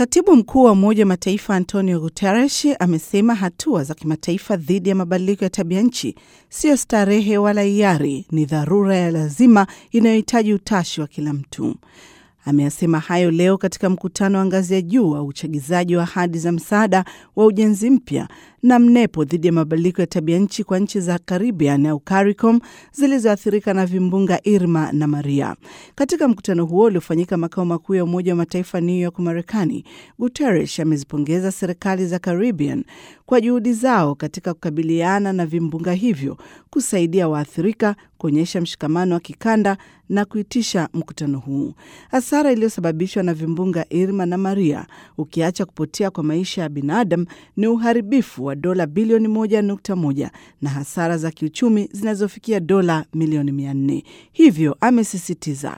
Katibu mkuu wa Umoja wa Mataifa Antonio Guterres amesema hatua za kimataifa dhidi ya mabadiliko ya tabia nchi siyo starehe wala hiari, ni dharura ya lazima inayohitaji utashi wa kila mtu. Ameyasema hayo leo katika mkutano wa ngazi ya juu wa uchagizaji wa ahadi za msaada wa ujenzi mpya na mnepo dhidi ya mabadiliko ya tabia nchi kwa nchi za Caribbean au CARICOM zilizoathirika na vimbunga Irma na Maria. Katika mkutano huo uliofanyika makao makuu ya Umoja wa Mataifa New York, Marekani, Guterres amezipongeza serikali za Caribbean kwa juhudi zao katika kukabiliana na vimbunga hivyo, kusaidia waathirika, kuonyesha mshikamano wa kikanda na kuitisha mkutano huu. Hasara iliyosababishwa na vimbunga Irma na Maria, ukiacha kupotea kwa maisha ya binadamu, ni uharibifu wa dola bilioni moja nukta moja na hasara za kiuchumi zinazofikia dola milioni mia nne. Hivyo amesisitiza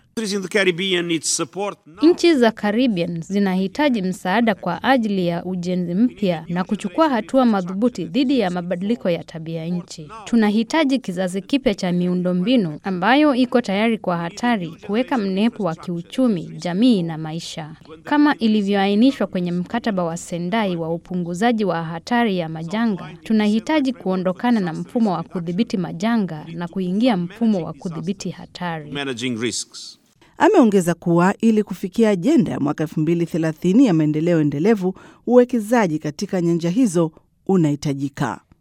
nchi za Caribbean zinahitaji msaada kwa ajili ya ujenzi mpya na kuchukua hatua madhubuti dhidi ya mabadiliko ya tabia nchi. Tunahitaji kizazi kipya cha miundombinu ambayo iko tayari kwa hatari, kuweka mnepo wa kiuchumi, jamii na maisha, kama ilivyoainishwa kwenye mkataba wa Sendai wa upunguzaji wa hatari ya majanga. Tunahitaji kuondokana na mfumo wa kudhibiti majanga na kuingia mfumo wa kudhibiti hatari. Ameongeza kuwa ili kufikia ajenda ya mwaka 2030 ya maendeleo endelevu, uwekezaji katika nyanja hizo unahitajika.